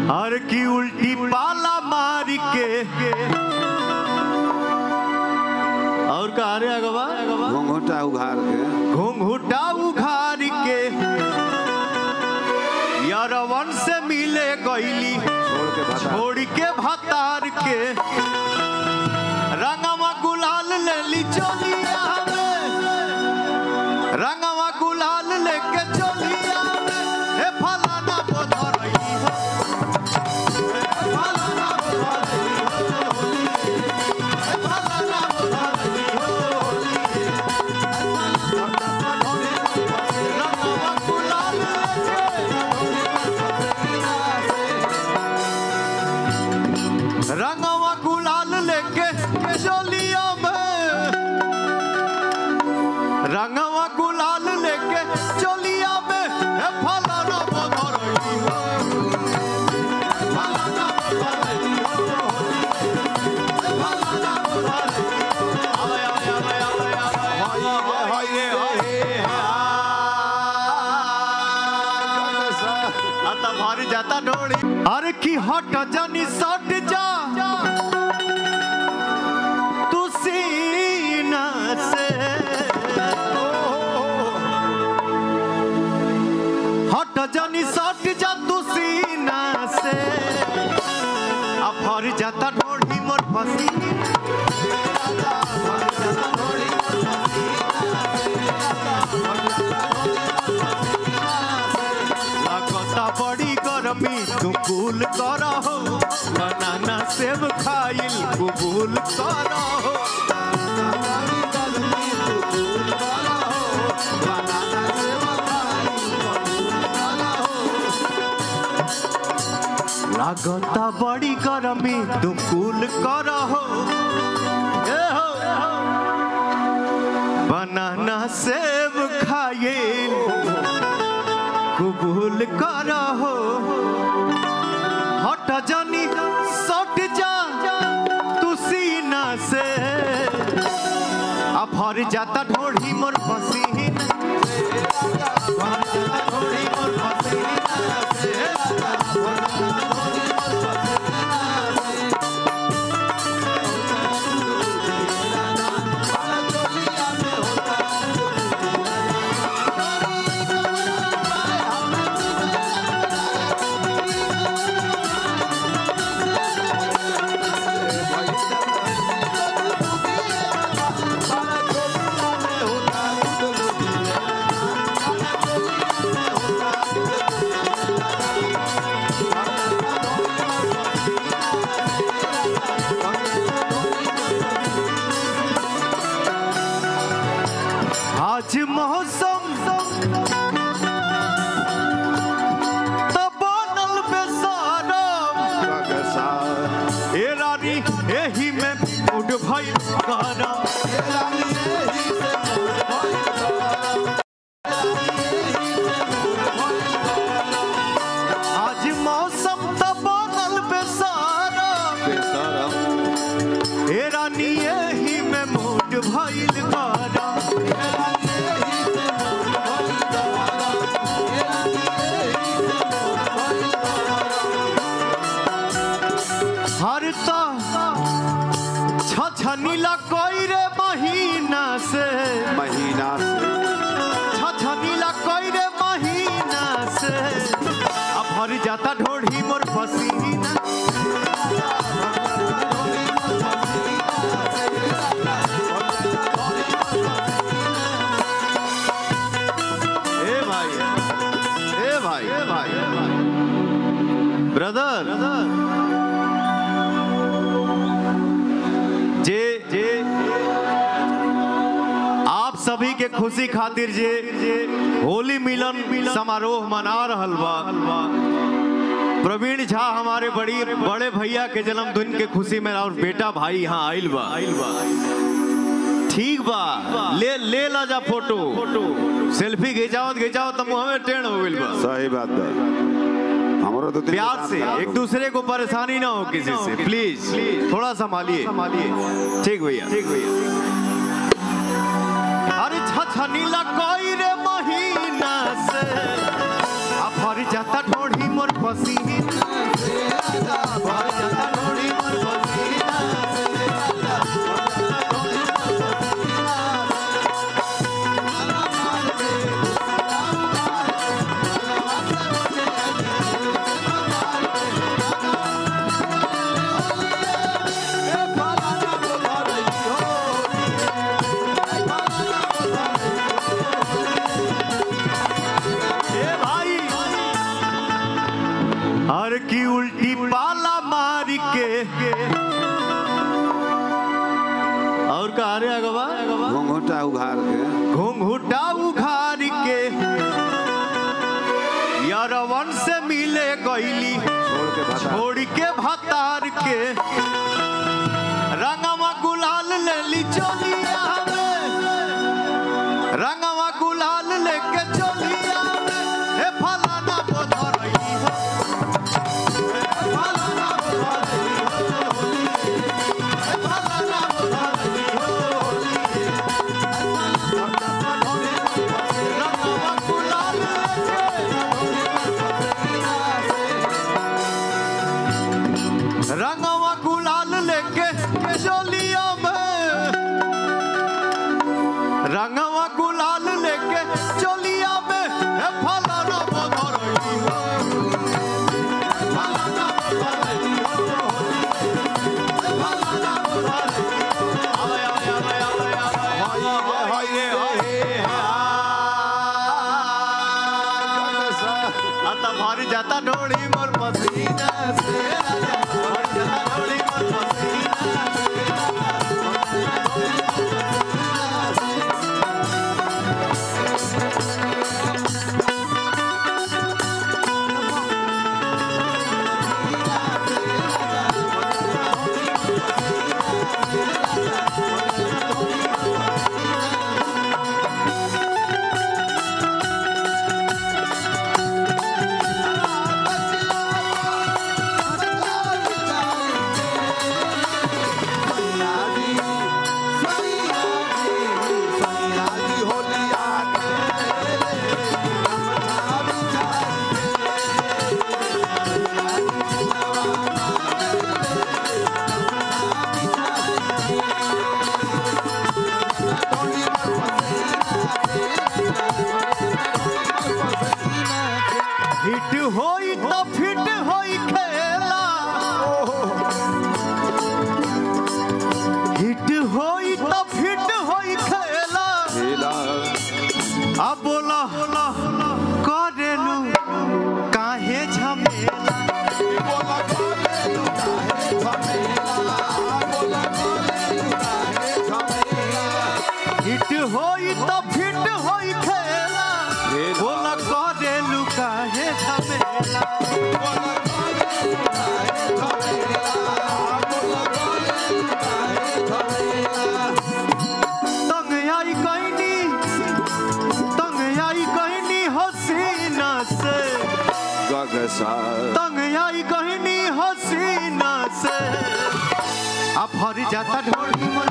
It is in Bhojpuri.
हर की उल्टी पाला मार के और कहा रे अगवा घोंघोटा उघार के घूंघूटा उघार के यारवन से मिले गईली छोड़ के भाता छोड़ के भतार के रंगवा गुलाल ले ली चोलिया में रंगवा गुलाल लेके चोलिया में हे फलाना बोधरई हो हे फलाना बोधरई हो हे फलाना बोधरई हो रंगवा गुलाल लेके रंगवा गुलाल लेके चोलिया में रंगवा गुलाल लेके चोलिया में हे फलाना बधरई हो फलाना बधरई हो हे फलाना बधरई हो आवे आवे आवे आवे आवे हाय रे हाय आता भारी जाता ढोड़ी अरे की हट जानी सट जा तू सीना से हट जानी सट जा तू सीना से अब भर जाता ढोड़ी मोर फसी लगता बड़ी गरमी तू कूल कर हो बनाना सेब खाइल कबूल कर हो लागता बड़ी गरमी तू कूल कर हो ए हो बनाना सेब खाइल कबूल करहो हट जानी सट जा तू सीना से अब भर जाता ढोढ़ी मोर पसीना भर जाता ढोढ़ी मोर पसीना से आज मौसम त बनल बेसारम ए रानी एही में उड़ भइल गरम आज मौसम त बनल बेसारम ए रानी एही में मूड भइल गरम हर तो छछनीला कोई रे महीना से महीना से छछनीला कोई रे महीना से अब भर जाता ढोढ़ी मोर पसीना ए भाई ए भाई ए भाई ब्रदर जे जे आप सभी के खुशी खातिर जे होली मिलन समारोह मना रहल बा प्रवीण झा हमारे बड़ी बड़े भैया के जन्मदिन के खुशी में और बेटा भाई यहाँ आइल बा आइल बा ठीक बा ले ले ला जा फोटो सेल्फी खिंचावत खिंचावत तो मुंह में टेढ़ हो गइल बा सही बात है हमारा तो दिल प्यार से एक दूसरे को परेशानी ना हो किसी से प्लीज थोड़ा संभालिए संभालिए ठीक भैया ठीक भैया अरे छछनीला कोई रे महीना से अब भर जाता ढोढ़ी मोर पसीना की उल्टी पाला मार के और कहा रे अगवा घोंघटा उघार के घूंघूटा उघार के यारवन से मिले गईली छोड़ के भाता छोड़ के भतार के रंगवा गुलाल ले ली चोलिया में रंगवा गुलाल लेके चोलिया में हे फलाना बोधरई हो हे फलाना बोधरई हो हे फलाना बोधरई हो रंगवा गुलाल लेके रंगवा गुलाल लेके चोलिया में रंगवा गुलाल लेके चोलिया में हे फलाना बोधरई हो फलाना बोधरई हो हे फलाना बोधरई हो आवे आवे आवे आवे आवे हाय हाय हाय आता भारी जाता ढोड़ी मोर पसीना से भारी जाता ढोड़ी मोर पसीना से हिट होई तो फिट होई खेला हिट होई तो फिट होई खेला खेला अब बोला करेलू काहे झमेला हिट होई तो फिट होई खेला खेला। बोला करेलू काहे झमेला तंग आई कहनी तंग आई कहनी हसीना से गगसा तंग आई कहनी हसीना से अब हर जाता ढोली मन